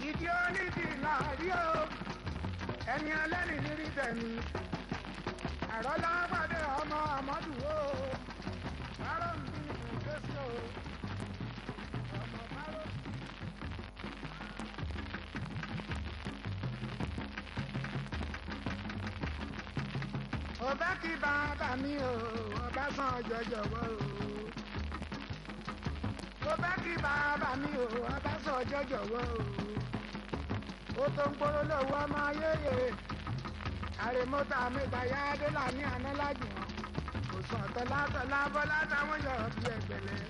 ìdí onídìí làárí o ẹni ẹlẹ́ni nírí tẹ̀mí àrọ́lá pàdé ọmọ àmọ́dù o bárò ń bí ìlú kéṣì o ọmọ bárò. ọba kí bàbá mi o ọba sàn jọjọwọ o ọba kí bàbá mi o ọba sàn jọjọwọ o ó tó ń gbóró lọ́wọ́ ọmọ ayéyè àrèmọ́tà mi gbàyà adélà ní àná lájùmọ̀ kò sàn tọ́látọ́lá bọ́lá táwọn yọ̀ bí ẹgbẹ̀lẹ́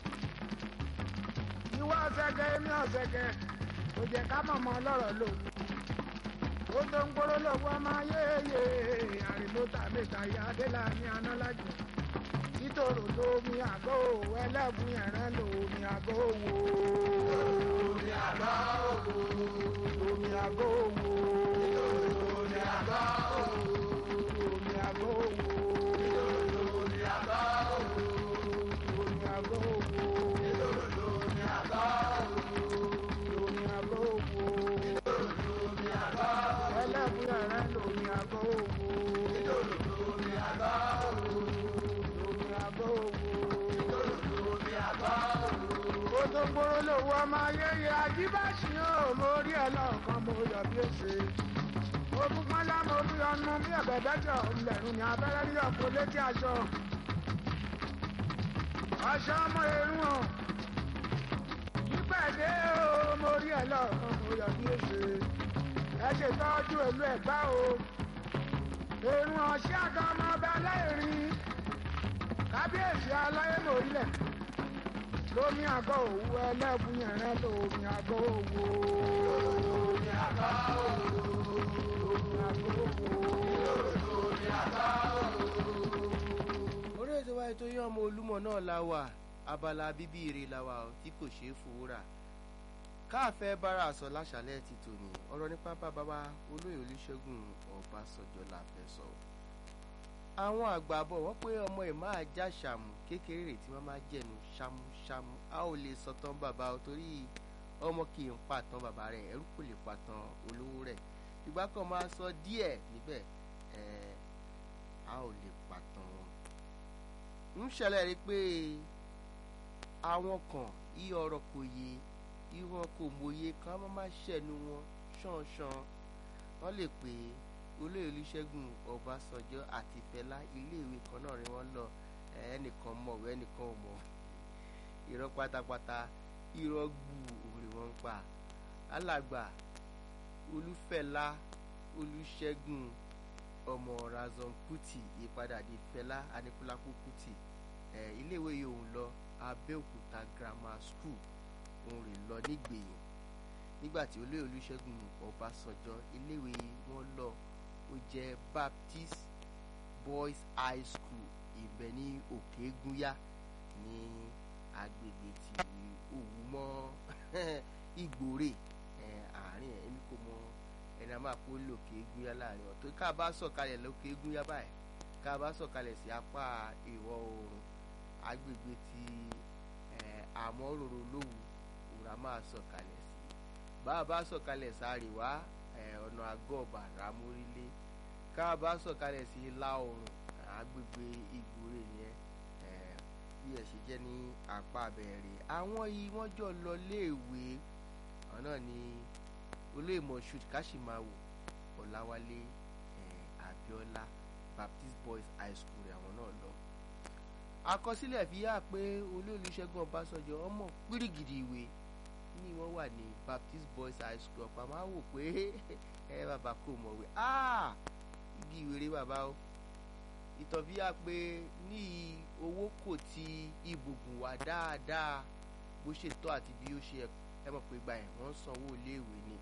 ìwọ ọ̀sẹ̀kẹ̀ èmi ọ̀sẹ̀kẹ̀ kò jẹ́ ká mọ̀mọ́ lọ́rọ̀ lòun ó tó ń gbóró lọ́wọ́ ọmọ ayéyè àrèmọ́tà mi gbàyà adélà ní àná lájùmọ̀ títòrò lómi àgọ́ òwò ẹlẹ́bùn ẹ̀rẹ́ lómi àgọ́ òwò. Omi àgbá òwò. Omi àgọ́ òwò. Omi àgbá òwò. Omi àgọ́ òwò. Omi àgbá òwò. Omi àgọ́ òwò. Omi àgbá òwò. Omi àgọ́ òwò. Omi àgbá òwò. Ẹlẹ́bùn ẹ̀rẹ́ lómi àgọ́ òwò. Omi àgbá òwò. Omi àgọ́ òwò. Omi àgbá òwò. ó tó gbóró lówó ọmọ ayẹyẹ ajíbáṣì ó mo rí ẹ lọ́ọ̀kan mo yọ bí èsè ogun pọ́nlá mo rí ọnu bí ẹ̀bẹ̀ bẹ́jọ ńlẹ̀rùn ní abẹ́rẹ́ rí ọ̀pọ̀ létí aṣọ aṣọ ọmọ erun o nípàdé ó mo rí ẹ lọ́ọ̀kan mo yọ bí èsè ẹ ṣètọ́jú èlú ẹ̀gbá o erun ọ̀ṣẹ́ àga ọmọ ọba aláìrin kábíyèsí aláyé lórílẹ̀ lómi àgọ́ òwú ẹlẹ́bùn yẹ̀rẹ́ lómi àgọ́ òwú. Omi àgbá òwò. Lómi àgọ́ òwú. Omi àgbá òwò. orí ètò wa ètò yín ọmọ olúmọ náà la wà abala bíbí ire la wà ó tí kò ṣeé fowó rà káàfẹ́ bára sọ láṣálẹ́ ti tòní ọ̀rọ̀ nípa bàbá olóyè olùṣègùn ọbásanjọ́ la fẹ́ sọ àwọn àgbà bọ̀ wọ́n pé ọmọ ẹ̀ máa já ṣàmù kékeré rẹ̀ tí wọ́n máa jẹ̀nu ṣámúṣámú a ò lè sọtàn bàbá o torí ọmọ kì í pàtàn bàbá rẹ̀ ẹrú kò lè pàtàn olówó rẹ̀ ìgbà kan máa sọ díẹ̀ níbẹ̀ ẹ̀ a ò lè pàtàn wọn ń ṣẹlẹ̀ rí pé àwọn kan yí ọ̀rọ̀ kò yé yí wọn kò mòye kan má má ṣẹ̀nu wọn ṣánṣán wọ́n lè pè olóyè olùṣègùn ọbásanjọ́ àti fẹlá iléèwé kan náà rí wọ́n lọ ẹnìkan mọ̀wé ẹnìkan ò mọ̀ irọ́ pátápátá irọ́ gbù òun wọ́n ń pa alàgbà olúfẹlá olùṣègùn ọmọ razon kuti ìpadà di fẹlá anikulapo kuti ẹ iléèwé yìí òun lọ abẹ́òkúta grammar school òun rè lọ nígbèyìn nígbàtí olóyè olùṣègùn ọbásanjọ́ iléèwé wọn lọ ó jẹ́ baptist boys high school ibẹ̀ ní òkègúnyá ní agbègbè tí òwú mọ́ ìgbòrè ẹ, àárín ẹ̀ èmi kò mọ ẹni a máa kó lòkè gúnyá láàrin ọ̀tọ̀ ká bá sọ̀kalẹ̀ lókè gúnyá báyìí ká bá sọ̀kalẹ̀ sí apá ìwọ̀ oòrùn agbègbè tí àmọ́ròrò lówù òrà máa sọ̀kalẹ̀ sí bá a bá sọ̀kalẹ̀ sáréwá ẹ̀, ọ̀nà àgọ́ọ̀bà rámórílé ká bá sọ̀kalẹ̀ sí ìlà oòrùn agbègbè ìgbòrè yẹn ẹ̀, bí ẹ̀ ṣe jẹ́ ní apá abẹ́rẹ́ àwọn yìí wọ́n jọ lọ léèwé àwọn náà ní olóyè moshood kashimawo ọ̀làwálé eh, abiola baptist boys high school rẹ̀ àwọn náà lọ. àkọsílẹ̀ fi hàn pé olóyè olùṣègùn ọbásanjọ́ ọmọ pírígìdì ìwé ní wọ́n wà ní baptist boys high school ọ̀pá máa wò pé ẹ bàbá kò mọ̀wé igi ìwéré bàbá o ìtàn fi hàn pé ní owó kò ti ibùgùn wá dáadáa bó ṣe tọ́ àti bí ó ṣe ẹ mọ̀ pé gbà ẹ̀ wọ́n sanwó iléèwé ni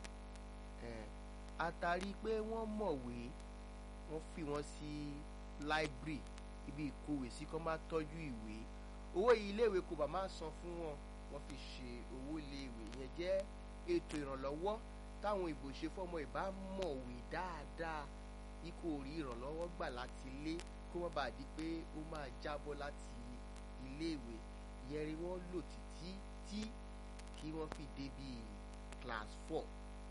àtàrí pé wọ́n mọ̀wé wọ́n fi wọ́n sí láìbírì ibi ìkówè sí kọ́ máa tọ́jú ìwé owó iléèwé kò bá máa san fún wọn wọ́n fi ṣe owó iléèwé yẹn jẹ́ ètò ìrànlọ́wọ́ táwọn ìbò ṣe fọ́mọ ìbá mọ̀wé dáadáa ikú orí ìrànlọ́wọ́ gbà láti ilé kó wọ́n bá di pé ó máa jábọ́ láti iléèwé ìyẹn rí wọ́n lò títí tí kí wọ́n fi dé bíi class four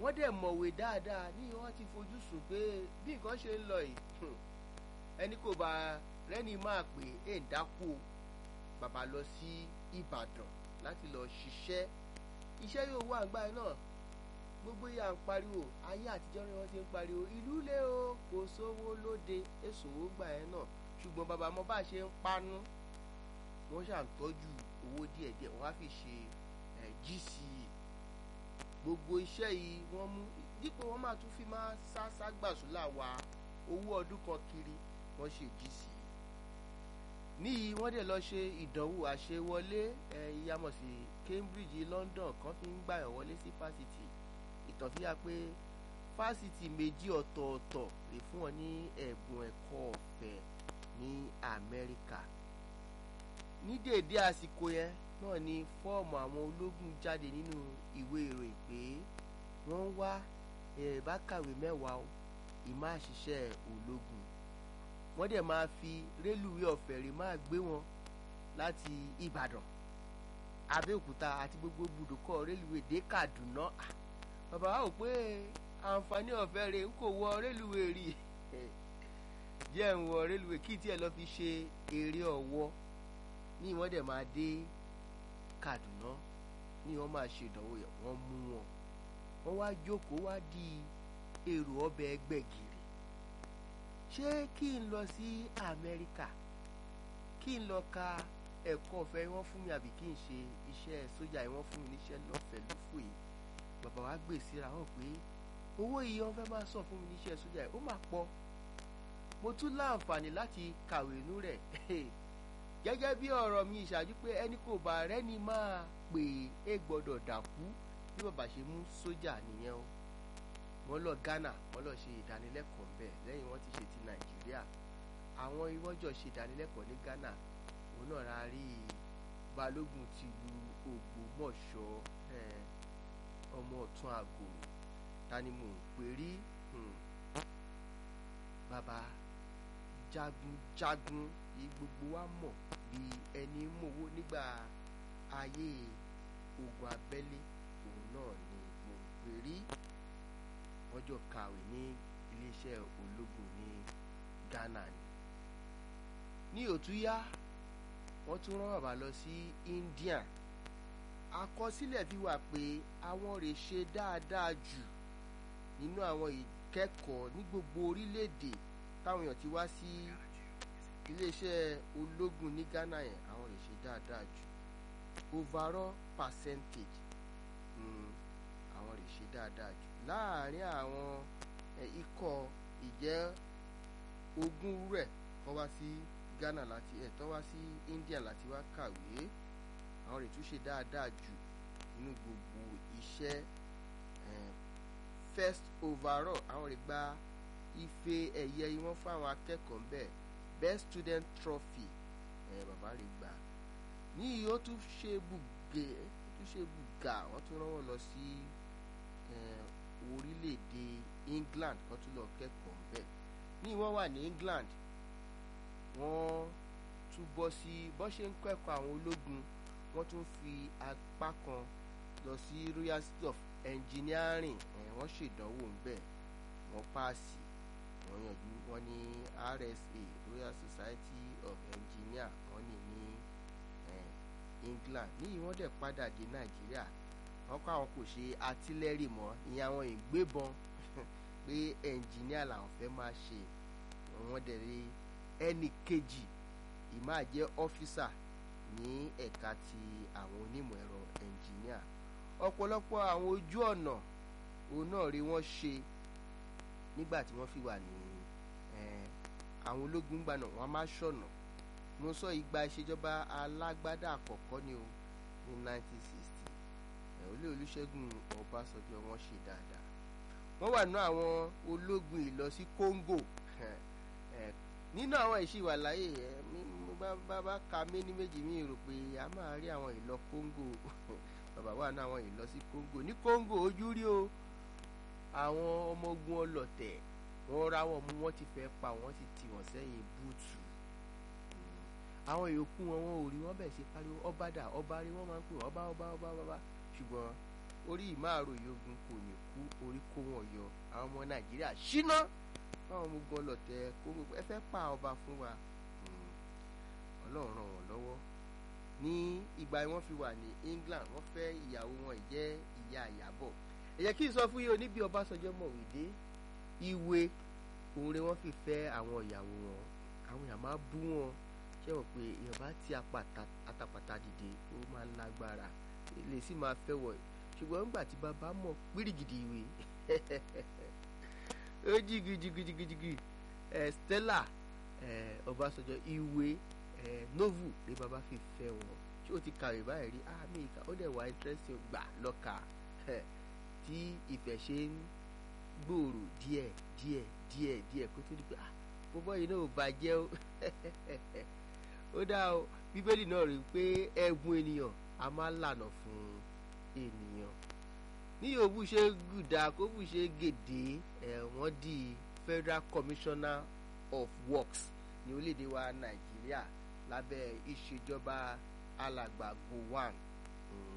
wọ́n dẹ̀ mọ̀wé dáadáa ní wọ́n ti fojú sùn pé bí nǹkan ṣe ń lọ yìí ẹni kò bá rẹ́ni máa pè é ń dákú o bàbá lọ sí Ìbàdàn láti lọ ṣiṣẹ́ iṣẹ́ yóò wà gbà náà gbogbo yà ń pariwo ayé àtijọ́ ni wọ́n ti ń pariwo ìlú lé o kò sówó lóde èsòwò gbà ẹ́ náà ṣùgbọ́n bàbá mo bá ṣe ń panú wọ́n ṣàǹtọ́jú owó díẹ̀díẹ̀ wọ́n á fi ṣe GCE gbogbo iṣẹ́ yìí wọ́n mú dípò wọ́n máa tún fi máa sá ságbàsúlà wa owó ọdún kan kiri wọ́n ṣe GCE níyì wọ́n dẹ̀ lọ ṣe ìdánwò àṣewọlé ìyàmọ̀ sí Cambridge London kan fi ń gbàyàn wọlé sí fásitì ìtàn fi hàn pé fásitì méjì ọ̀tọ̀ọ̀tọ̀ lè fún wọn ní ẹ̀bùn ẹ̀kọ́ ọ̀fẹ́ ní Amẹ́ríkà ní déédé àsìkò yẹn náà ni fọ́ọ̀mù àwọn ológun jáde nínú ìwé ìròyìn pé wọ́n ń wá ẹ̀bá kàwé mẹ́wàá o ìmọ̀ àṣìṣe ológun wọ́n dẹ̀ máa fi rélùwé ọ̀fẹ́ rè máa gbé wọn láti Ìbàdàn Abẹ́òkúta àti gbogbo ibùdókọ̀ rélùwé dé Kàdúná bàbá wa ò pé àǹfààní ọ̀fẹ́ rè ń kò wọ rélùwé rí jẹ́ ń wọ rélùwé kí tiẹ̀ lọ fi ṣe eré ọ̀wọ́ ní wọ́n dẹ̀ máa dé Kàdúná ní wọ́n máa ṣe ìdánwò yẹn wọ́n mú wọn wọ́n wá jókòó wá di èrò ọbẹ̀ gbẹ̀gìrì ṣé kí n lọ sí Amẹ́ríkà kí n lọ ka ẹ̀kọ́ ọ̀fẹ́ wọ́n fún mi àbí kí n ṣe iṣẹ́ sójà yìí wọ́n fún mi níṣẹ́ lọ́fẹ̀ẹ́ lófò yìí bàbá wa gbé síra hàn pé owó yìí wọ́n fẹ́ máa sàn fún mi níṣẹ́ sójà yìí ó mà pọ̀ mo tún láǹfààní láti kàwé nú rẹ̀ gẹ́gẹ́ bí ọ̀rọ̀ mi ìṣáájú pé ẹni kò bá rẹ́ni máa pè é gbọ́dọ̀ dàkú bí bàbá ṣe mú sójà nìyẹn o wọ́n lọ Ghana wọ́n lọ ṣe ìdánilẹ́kọ̀ọ́ ńbẹ̀ lẹ́yìn wọ́n ti ṣe ti Nàìjíríà àwọn ìwọ́jọ́ ṣe ìdánilẹ́kọ̀ọ́ ní Ghana òun náà ra rí balógun ti lu Ògbómọ̀ṣọ́ ọmọ ọ̀tún àgòrò tani mò ń pè rí bàbá jagunjagun yìí gbogbo wa mọ̀ bí ẹni mowó nígbà ayé ogun abẹ́lé òun náà ni mò ń pè rí wọ́n jọ kàwé ní iléeṣẹ́ ológun ní Ghana ni ní òtúyá wọ́n tún rán bàbá lọ sí India àkọsílẹ̀ fi wà pé àwọn rè ṣe dáadáa jù nínú àwọn ìkẹ́kọ̀ọ́ ní gbogbo orílẹ̀-èdè táwọn èèyàn ti wá sí iléeṣẹ́ ológun ní Ghana yẹn àwọn rè ṣe dáadáa jù overall percentage àwọn rè ṣe dáadáa jù láàárín àwọn ikọ̀ ìjẹ́ ogún rẹ̀ kọ́ wá sí Ghana láti ẹ̀ tọ́ wá sí India láti wá kàwé àwọn rè tún ṣe dáadáa jù nínú gbogbo iṣẹ́ first overall àwọn rè gba ife ẹ̀yẹ wọn fún àwọn akẹ́kọ̀ọ́ ń bẹ̀ best student trophy ẹ̀ bàbá rè gbà ní ó tún ṣe bùgè ó tún ṣe bùgà wọ́n tún rán wọn lọ sí orílẹ̀-èdè England kan tún lọ kẹ́kọ̀ọ́ ń bẹ̀ ní wọ́n wà ní England wọ́n tún bọ́ sí bọ́ ṣe ń kẹ́kọ̀ọ́ àwọn ológun wọ́n tún fi apá kan lọ sí Royal Institute of Engineering ẹ̀ wọ́n ṣèdánwò ń bẹ̀ wọ́n páàsì wọ́n yanjú wọ́n ní RSA Royal Society of Engineer wọ́n ní ní England níyì wọ́n dẹ̀ padà dé Nàìjíríà wọ́n kọ́ àwọn kò ṣe artillery mọ́ ìyẹn àwọn ìgbébọn pé engineer làwọn fẹ́ máa ṣe wọ́n dẹ̀ rí ẹnì kejì ìmáà jẹ́ ọ́físà ní ẹ̀ka ti àwọn onímọ̀ ẹ̀rọ engineer ọ̀pọ̀lọpọ̀ àwọn ojú ọ̀nà òun náà rí wọ́n ṣe nígbà tí wọ́n fi wà ní àwọn ológun gbà náà wọ́n máa ṣọ̀nà mo sọ ìgbà ìṣèjọba alágbádá àkọ́kọ́ ni o ní 1960 olú Olúṣẹ́gun Ọbásanjọ́ wọ́n ṣe dáadáa wọ́n wà nínú àwọn ológun ìlọ sí Congo nínú àwọn ìṣìwà láyè mo bá bá ka méní méjì mi rò pé a máa rí àwọn ìlọ Congo bàbá wà nínú àwọn ìlọ sí Congo ní Congo ojú rí o àwọn ọmọ ogun ọlọ̀tẹ̀ wọ́n ra wọn mú wọ́n ti fẹ́ pa wọ́n ti tì wọ́n sẹ́yìn búùtù àwọn yòókù wọn wọn ò rí wọn bẹ̀ ṣe pariwo ọba dà ọba rí wọn máa ń pè ọba ọba ọba ọba ṣùgbọ́n orí ìmáàròyìn ogun kò ní kú orí kó wọn yọ àwọn ọmọ nàìjíríà ṣíná báwọn ọmọ ogun ọlọ̀tẹ̀ kó gbogbo ẹ fẹ́ pa ọba fún wa ọlọ́run ràn wọ́n lọ́wọ́ ní ìgbà wọ́n fi wà ní England wọ́n fẹ́ ìyàwó wọn jẹ́ ìyá ìyàbọ̀ ẹ jẹ́ kí n sọ fún yín o níbi Ọbásanjọ́ mọ̀wé dé ìwé òun rẹ̀ wọ́n fi fẹ́ àwọn ìyàwó wọn àwọn èèyàn máa bú wọn ṣé wọn pé èèyàn bá ti àtàpàtà dìde ó máa ń lágbára lè sì máa fẹ́ wọ̀ ṣùgbọ́n nígbà tí bàbá mọ̀ pírìgìdì ìwé ó jìgìjìgìjìgì Stella Ọbásanjọ́ ìwé novel ni bàbá fi fẹ́ wọn ṣé o ti kàwé báyìí rí àmì ìka ó dẹ̀ wá interesting gbà lọ́ka tí ìfẹ́ ṣe ń gbòòrò díẹ̀ díẹ̀ díẹ̀ díẹ̀ kó tó di pé ah bọ́bọ́ yìí náà ò bàjẹ́ o ó dá o bíbélì náà rí i pé ẹ̀bùn ènìyàn a máa lànà fún ènìyàn ní òwú ṣe gùdà kó bù ṣe gèdè ẹ̀ wọ́n di Federal Commissioner of Works ní orílẹ̀-èdè wa Nàìjíríà lábẹ́ ìṣèjọba alàgbà Gowon